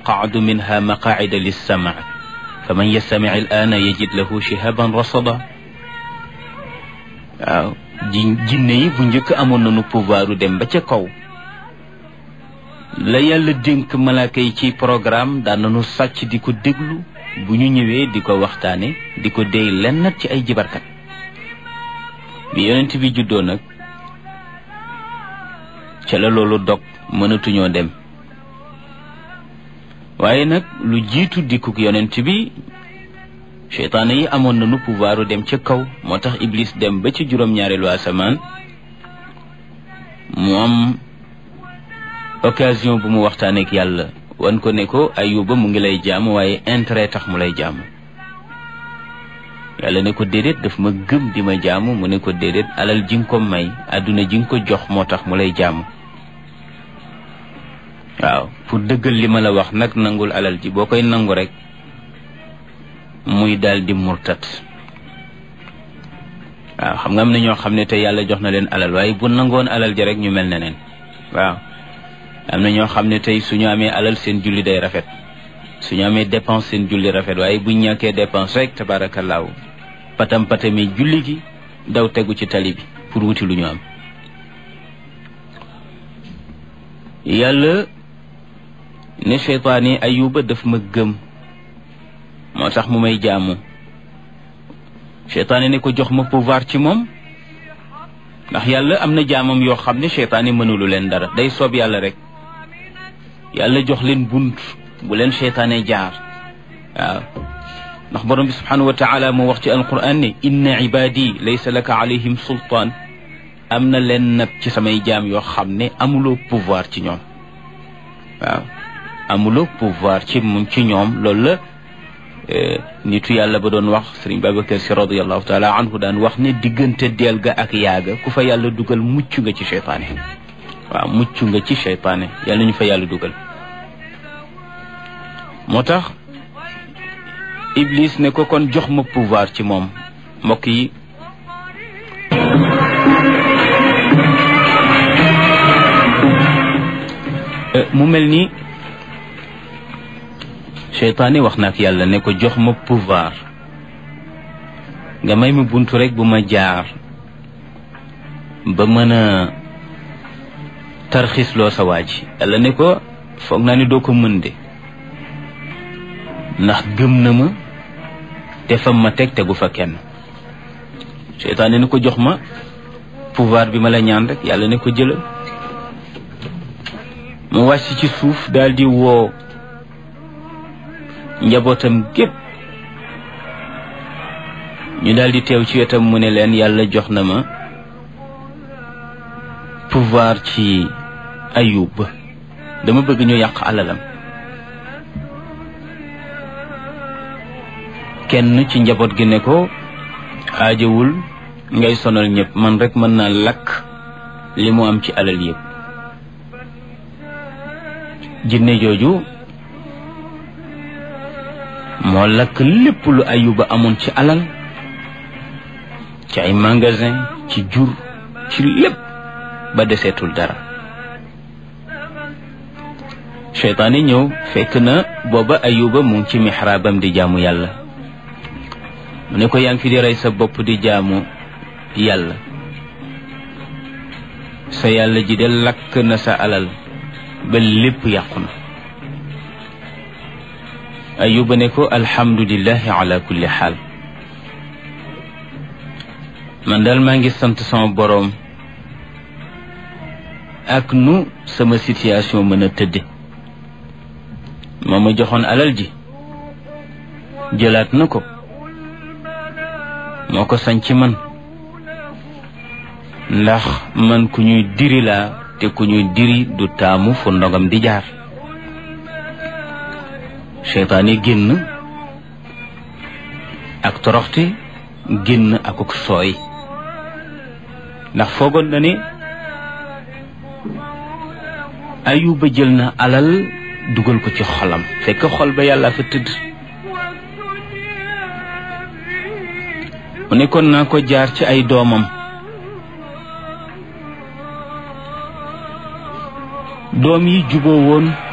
naqacdu minha maqaacida lissamac faman yastamic al'aana yajid lahu shihaban rasada waaw ji jinne yi bu njëkk amoon nañu pouvoiru dem ba ca kaw la yàlla dénk malaaka yi ci programme daan nañu sàcc di ko déglu bu ñu ñëwee di ko waxtaane di ko déy lennat ci ay jibarkat bi yonent bi juddoo nag ca la loolu dog mënatuñoo dem waaye nag lu jiitu dikkuk yonent bi seytaane yi amoon nañu pouvoiru dem ca kaw moo tax iblis dem ba ci juróom-ñaareelu asamaan mu am occasion bu mu waxtaaneek yàlla wan ko ne ko ayuba mu ngi lay jaamu waaye intérêt tax mu lay jaamu yàlla ne ko déedéet daf ma gëm di ma jaamu mu ne ko déedéet alal ji nga ko may àdduna ji nga ko jox moo tax mu lay jaamu waaw pour dëggal li ma la wax nag nangul alal ji boo koy nangu rek muy daal di murtat waaw xam nga am na ñoo xam ne te yàlla jox na leen alal waaye bu nangoon alal ji rek ñu mel ne neen waaw am na ñoo xam ne tey suñu amee alal seen julli day rafet suñu amee dépense seen julli rafet waaye buñ ñàkkee dépense rek tabaarakallaahu patam patami julli gi daw tegu ci tali bi pour wuti lu ñu am yàlla ne seytaan yi ayuba daf ma gëm moo tax mu may jaamu seytaane ne ko jox ma pouvoir ci moom ndax yàlla am na jaamam yoo xam ne seytaane mënulu leen dara day soob yàlla rek yàlla jox leen bunt bu leen seytaane jaar waaw ndax borom bi subhanahu wa taala moo wax ci alquran ne inna ibadi laysa laka alayhim sultaan am na leen nag ci samay jaam yoo xam ne amuloo pouvoir ci ñoom waaw amuloo pouvoir ci mu ci ñoom loolu la nitu yàlla ba doon wax sëriñ Babacar si radiallahu taala anhu daan wax ne diggante deel ga ak yaaga ku fa yàlla dugal mucc nga ci seytaane waaw mucc nga ci seytaane yàlla ñu fa yàlla dugal moo tax Iblis ne ko kon jox ma pouvoir ci moom mbokk yi mu mel ni seytaane wax na ak yàlla ne ko jox ma pouvoir nga may ma buntu rek bu ma jaar ba mën a tarxisloo sa waa ji yàlla ne ko foog naa ni doo ko mën de ndax gëm na ma te fam ma teg tegu fa kenn seytaane ne ko jox ma pouvoir bi ma la ñaan rek yàlla ne ko jëlal mu wàcc ci suuf daal di woo njabootam gépp ñu daal di teew ci wetam mu ne leen yàlla jox na ma pouvoir ci ayub dama bëgg ñu yàq alalam kenn ci njaboot gi ne ko aajawul ngay sonal ñëpp man rek mën naa lakk li mu am ci alal yëpp jinne jooju moo lakk lépp lu ayuba amoon ci alal ci ay magasin ci jur ci lépp ba deseetul dara seytaane ñëw fekk na booba ayuba mu ngi ci mixraabam di jaamu yàlla mu ne ko yaa ngi fi di rey sa bopp di jaamu yàlla sa yàlla ji de lakk na sa alal ba lépp yàqu na ayuba ne ko alhamdulillahi ala kulli xaal man daal maa ngi sant sama boroom ak nu sama situation mën a tëdde moo ma joxoon alal ji jëlaat na ko moo ko sañ ci man ndax man ku ñuy diri laa te ku ñuy diri du taamu fu ndogam di jaar seytaane génn ak toroxte génn akuk sooy ndax foogoon na ne ayuba jël na alal dugal ko ci xolam fekk xol ba yàlla fa tëdd mu nekkoon naa ko jaar ci ay doomam doom yi juboo woon